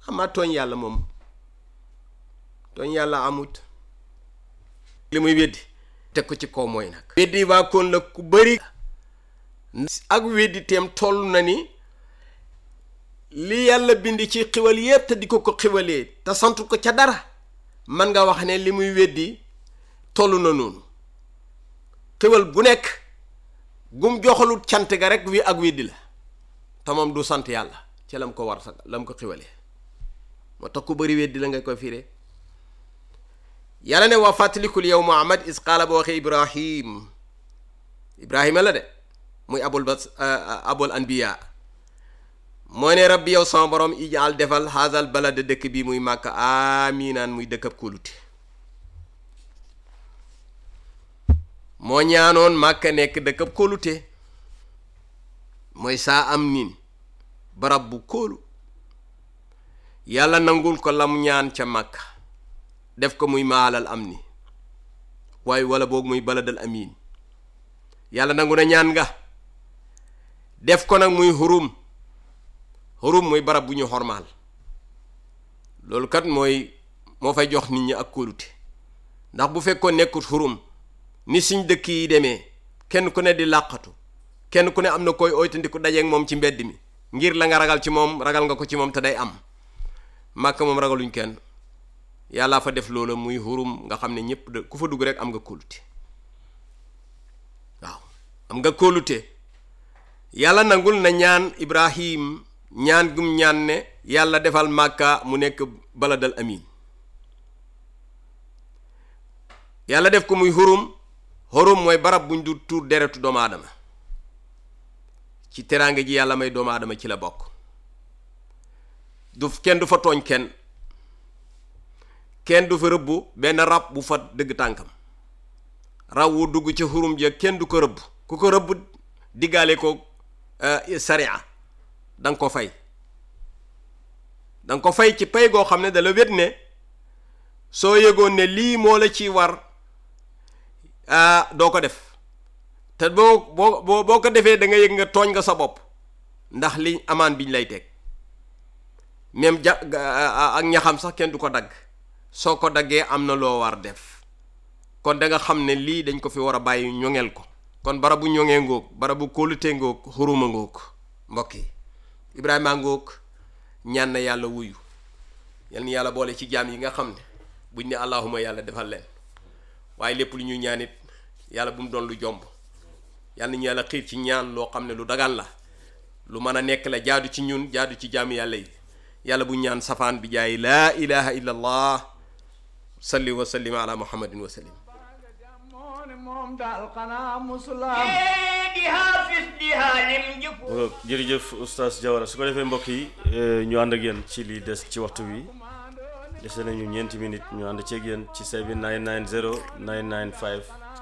xamaa tooñ yàlla moom tooñ yàlla amut li muy weddi teg ko ci kaw mooy nag weddi waa koon la ku bëri ak weddi teem toll na ni li yàlla bind ci xiwal yépp te di ko ko xiwalee te sant ko ca dara man nga wax ne li muy weddi toll na noonu xiwal bu nekk gum joxalut cant ga rek wi ak weddi la te moom du sant yàlla ci lam ko war sa lam ko xiwalee moo tax ku bëri weddi la nga koy firee yàlla ne waa fàttalikul yow muhammad is qaala ba waxee ibrahim ibrahima la de muy abul bas abul anbiya mooy ne rabbi yow sama borom ijaal defal haazal balada dëkk bi muy màkk aminaan muy dëkkab kóolute moo ñaanoon màkk nekk dëkkab kóolute mooy saa am niin barab bu kóolu yàlla nangul ko lam ñaan ca màkk def ko muy maalal am ni waaye wala boog muy baladal amin yàlla nangu na ñaan nga def ko nag muy xurum xurum muy barab bu ñu xormaal loolu kat mooy moo fay jox nit ñi ak kóolute ndax bu fekkoon nekkut xurum ni suñ dëkk yi demee kenn ku ne di làqatu kenn ku ne am na koy oytandiku dajeeg moom ci mbedd mi ngir la nga ragal ci moom ragal nga ko ci moom te day am màkk moom ragaluñ kenn yàllaa fa def loola muy xurum nga xam ne ñëpp de ku fa dugg rek am nga kóolute waaw am nga kóolute yàlla nangul na ñaan ibrahim ñaan gum ñaan ne yàlla defal màkka mu nekk baladal amin yàlla def ko muy xurum xurum mooy barab buñ du tuur deretu doomu aadama ci teraanga ji yàlla may doomu aadama ci la bokk du kenn du fa tooñ kenn kenn du fa rëbb benn rab bu fa dëgg tànkam raw wu dugg ci xurum ja kenn du ko rëbb ku ko rëbb diggaale ko sariya da nga ko fay da nga ko fay ci pay goo xam ne da la wét ne soo yëgoon ne lii moo la ci war doo ko def te boo boo boo boo ko defee da nga yëg nga tooñ nga sa bopp ndax li amaan biñ lay teg même ja ak ñaxam sax kenn du ko dagg soo ko daggee am na loo war def kon da nga xam ne lii dañ ko fi war a bàyyi ñoŋeel ko kon barabu ñoŋee ngoog barabu kóolute ngoog xuruma ngoog mbokk yi Ibrahima ngoog ñaan na yàlla wuyu yal na yàlla boole ci jaam yi nga xam ne buñ ne allahuma yàlla defal leen waaye lépp lu ñuy ñaan it yàlla bu mu doon lu jomb yal na ñu yàlla xiir ci ñaan loo xam ne lu dagan la lu mën a nekk la jaadu ci ñun jaadu ci jaam yàlla yi yàlla bu ñaan safaan bi jaay laa ilaha illa allah salli wa sallim ala muhammadin wa sallim moom daal xanaa musulaam di haafis di haalim jëf jërëjëf oustaz Diawara su ko defee mbokk yi ñu ànd ak yéen ci li des ci waxtu wi dese nañu ñeenti minutes ñu ànd ceeg yéen ci 7990 995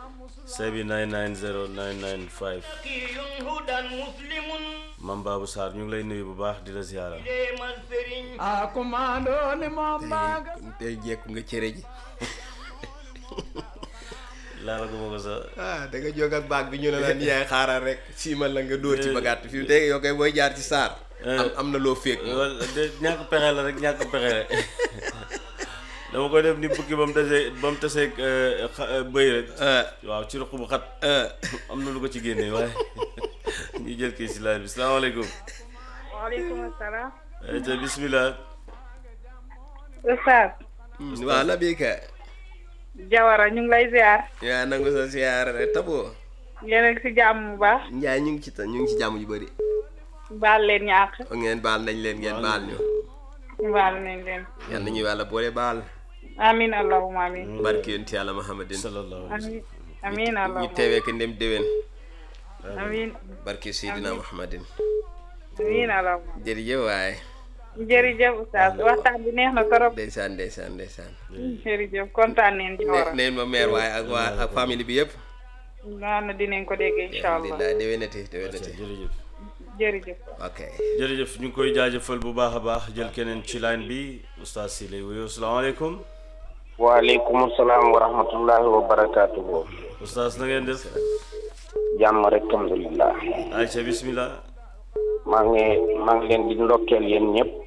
7990 995 kiyun hudan muslimun Mam Babou Sarr ñu ngi lay nuyu bu baax di la ziyaara demal sëriñ a commando ni moom baaga tey jekku nga cere ji laala gu ma ko sa ah da nga jóg ak baag bi ñu ne la ni yaay xaaral rek siimal la nga dóor ci bagaat fi mu tey yow koy booy jaar ci saar am am na loo féeg wala de ñàkk pexe la rek ñàkk pexe rek dama koy def ni bukki ba mu tasee ba mu tasee bëy rek waaw ci ruq bu xat am na lu ko ci génnee waaye ñu jël kii si laaj bi salaamaaleykum waaleykum salaam. te bismillah Oustaz waaw na bii ka Jawara ñu ngi lay ziar. yaa nangu sa siyaara rek taboo yéen a ngi si jàmm bu baax. njaay ñu ngi ci ta ñu ngi ci jàmm ju bëri baal leen ñàkk. ngeen baal nañ leen ngeen baal ñu baal nañ leen. yal nañu yàlla boole baal amin allahumma amin. barke yonent yàlla muhammadin sallallahu alayhi amin amin ñu allahumma teewee ko ndem déwén amin barke seydina muhammadin amin allahumma jërëjëf waaye jërëjëf Oustaz waxtaan bi neex na trop. ndeysaan ndeysaan ndeysaan jërëjëf kontaan neen Jawara. ne neen ma meer waaye ak waa ak famille bi yëpp naan na dinañ ko dégg incha allah alhamdulilah déwénati déwénati jërëjëf jërëjëf. ok jërëjëf ñu ngi koy jaajëfal bu baax a baax jël keneen ci line bi oustaz si lay wuyoo salaamaaleykum waaleykum salaam wa rahmatullahi wa barakaatuhu oustaz na ngeen def jàmm rek alhamdulillah ayca bismillah maa ngi maa ngi leen di ndokkeel yéen ñëpp